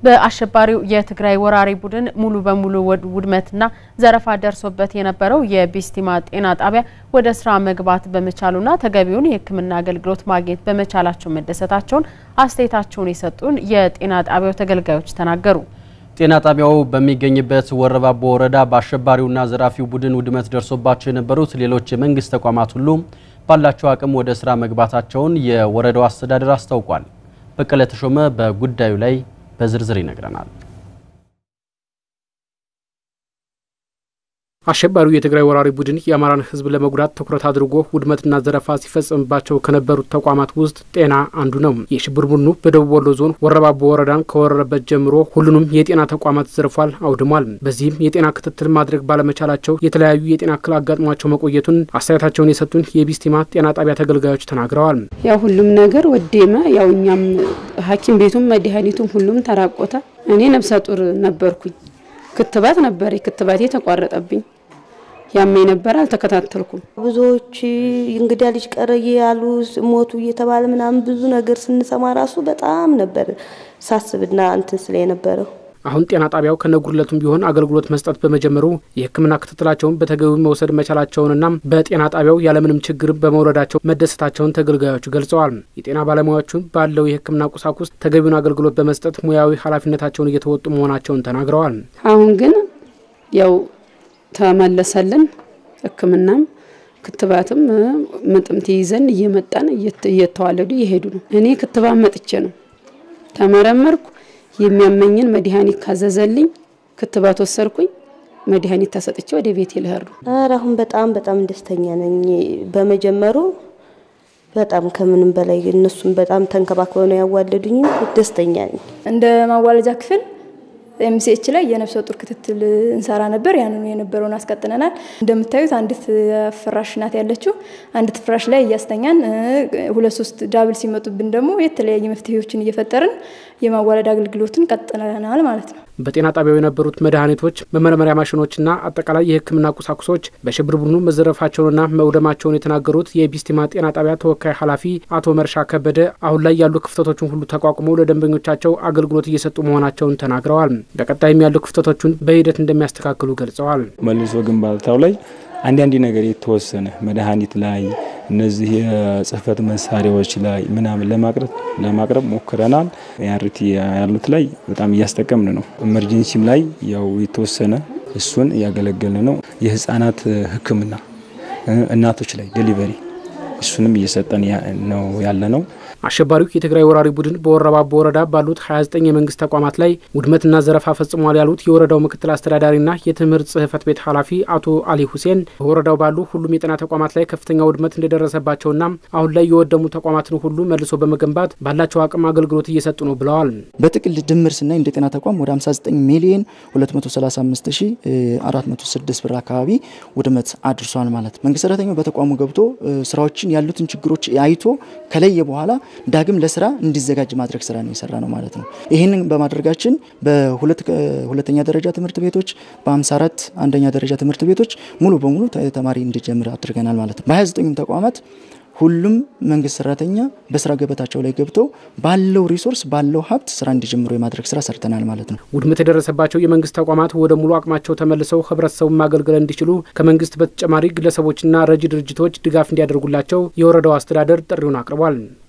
በአሸባሪው የትግራይ ወራሪ ቡድን ሙሉ በሙሉ ውድመትና ዘረፋ ደርሶበት የነበረው የቢስቲማ ጤና ጣቢያ ወደ ስራ መግባት በመቻሉና ተገቢውን የሕክምና አገልግሎት ማግኘት በመቻላቸው መደሰታቸውን አስተያየታቸውን የሰጡን የጤና ጣቢያው ተገልጋዮች ተናገሩ። ጤና ጣቢያው በሚገኝበት ወረባቦ ወረዳ በአሸባሪውና ዘራፊው ቡድን ውድመት ደርሶባቸው የነበሩት ሌሎች የመንግስት ተቋማት ሁሉ ባላቸው አቅም ወደ ስራ መግባታቸውን የወረዳው አስተዳደር አስታውቋል። በቀለ ተሾመ በጉዳዩ ላይ በዝርዝር ይነግረናል። አሸባሪው የትግራይ ወራሪ ቡድን የአማራን ሕዝብ ለመጉዳት ትኩረት አድርጎ ውድመትና ዘረፋ ሲፈጸምባቸው ከነበሩት ተቋማት ውስጥ ጤና አንዱ ነው። የሽብር ቡድኑ በደቡብ ወሎ ዞን ወረባቦ ወረዳን ከወረረበት ጀምሮ ሁሉንም የጤና ተቋማት ዘርፏል፣ አውድሟል። በዚህም የጤና ክትትል ማድረግ ባለመቻላቸው የተለያዩ የጤና እክል አጋጥሟቸው መቆየቱን አስተያየታቸውን የሰጡን የቢስቲማ ጤና ጣቢያ ተገልጋዮች ተናግረዋል። ያው ሁሉም ነገር ወደመ። ያው እኛም ሐኪም ቤቱም መድኃኒቱም ሁሉም ተራቆተ። እኔ ነፍሰ ጡር ነበርኩኝ። ክትባት ነበር ክትባቴ ተቋረጠብኝ። ያመኝ ነበር አልተከታተልኩም። ብዙዎች እንግዳ ልጅ ቀረ ያሉ ሞቱ እየተባለ ምናምን ብዙ ነገር ስንሰማ ራሱ በጣም ነበር ሳስብና እንትን ስለ የነበረው አሁን ጤና ጣቢያው ከነጉድለቱም ቢሆን አገልግሎት መስጠት በመጀመሩ የሕክምና ክትትላቸውን በተገቢው መውሰድ መቻላቸውንና በጤና ጣቢያው ያለምንም ችግር በመውረዳቸው መደሰታቸውን ተገልጋዮቹ ገልጸዋል። የጤና ባለሙያዎቹ ባለው የሕክምና ቁሳቁስ ተገቢውን አገልግሎት በመስጠት ሙያዊ ኃላፊነታቸውን እየተወጡ መሆናቸውን ተናግረዋል። አሁን ግን ያው ተመለሰልን። ሕክምናም ክትባትም ምጥም ትይዘን እየመጣን እየተዋለዱ እየሄዱ ነው። እኔ ክትባት መጥቼ ነው ተመረመርኩ። የሚያመኝን መድኃኒት ካዘዘልኝ ክትባት ወሰድኩኝ። መድኃኒት ተሰጥቼ ወደ ቤት ልሄድ ነው። ኧረ አሁን በጣም በጣም ደስተኛ ነኝ በመጀመሩ በጣም ከምንም በላይ እነሱም በጣም ተንከባክበው ነው ያዋለዱኝም ደስተኛ ነኝ። እንደ ማዋለጃ ክፍል ኤምሲኤች ላይ የነፍሰ ጡር ክትትል እንሰራ ነበር። ያንኑ የነበረውን አስቀጥለናል። እንደምታዩት አንዲት ፍራሽ ናት ያለችው። አንዲት ፍራሽ ላይ እያስተኛን ሁለት ሶስት ዳብል ሲመጡብን ደግሞ የተለያዩ መፍትሄዎችን እየፈጠርን የማዋለድ አገልግሎትን ቀጥለናል ማለት ነው። በጤና ጣቢያው የነበሩት መድኃኒቶች፣ መመርመሪያ ማሽኖችና አጠቃላይ የሕክምና ቁሳቁሶች በሽብር ቡድኑ መዘረፋቸውንና መውደማቸውን የተናገሩት የቢስቲማ ጤና ጣቢያ ተወካይ ኃላፊ አቶ መርሻ ከበደ አሁን ላይ ያሉ ክፍተቶችን ሁሉ ተቋቁመው ለደንበኞቻቸው አገልግሎት እየሰጡ መሆናቸውን ተናግረዋል። በቀጣይም ያሉ ክፍተቶችን በሂደት እንደሚያስተካክሉ ገልጸዋል። መልሶ ግንባታው ላይ አንዳንድ ነገር የተወሰነ መድኃኒት ላይ እነዚህ የጽህፈት መሳሪያዎች ላይ ምናምን ለማቅረብ ለማቅረብ ሞክረናል። ያርቲ ያሉት ላይ በጣም እያስጠቀምን ነው። ኤመርጀንሲም ላይ ያው የተወሰነ እሱን እያገለገልን ነው። የህፃናት ሕክምና እናቶች ላይ ዴሊቨሪ እሱንም እየሰጠን ነው ያለ ነው። አሸባሪው የትግራይ ወራሪ ቡድን በወረባቦ ወረዳ ባሉት 29 የመንግስት ተቋማት ላይ ውድመትና ዘረፋ ፈጽሟል ያሉት የወረዳው ምክትል አስተዳዳሪና የትምህርት ጽህፈት ቤት ኃላፊ አቶ አሊ ሁሴን በወረዳው ባሉ ሁሉም የጤና ተቋማት ላይ ከፍተኛ ውድመት እንደደረሰባቸውና አሁን ላይ የወደሙ ተቋማትን ሁሉ መልሶ በመገንባት ባላቸው አቅም አገልግሎት እየሰጡ ነው ብለዋል። በጥቅል ድምር ስናይ እንደ ጤና ተቋም ወደ 59 ሚሊዮን 235406 ብር አካባቢ ውድመት አድርሷል ማለት ነው። መንግስት ሰራተኛው በተቋሙ ገብቶ ስራዎችን ያሉትን ችግሮች አይቶ ከለየ በኋላ ዳግም ለስራ እንዲዘጋጅ ማድረግ ስራ ነው የሰራ ነው ማለት ነው። ይህንን በማድረጋችን በሁለተኛ ደረጃ ትምህርት ቤቶች በ54 አንደኛ ደረጃ ትምህርት ቤቶች ሙሉ በሙሉ ተማሪ እንዲጀምር አድርገናል ማለት ነው። በ29ኙም ተቋማት ሁሉም መንግስት ሰራተኛ በስራ ገበታቸው ላይ ገብተው ባለው ሪሶርስ ባለው ሀብት ስራ እንዲጀምሩ የማድረግ ስራ ሰርተናል ማለት ነው። ውድመት የደረሰባቸው የመንግስት ተቋማት ወደ ሙሉ አቅማቸው ተመልሰው ህብረተሰቡን ማገልገል እንዲችሉ ከመንግስት በተጨማሪ ግለሰቦችና ረጂ ድርጅቶች ድጋፍ እንዲያደርጉላቸው የወረዳው አስተዳደር ጥሪውን አቅርቧል።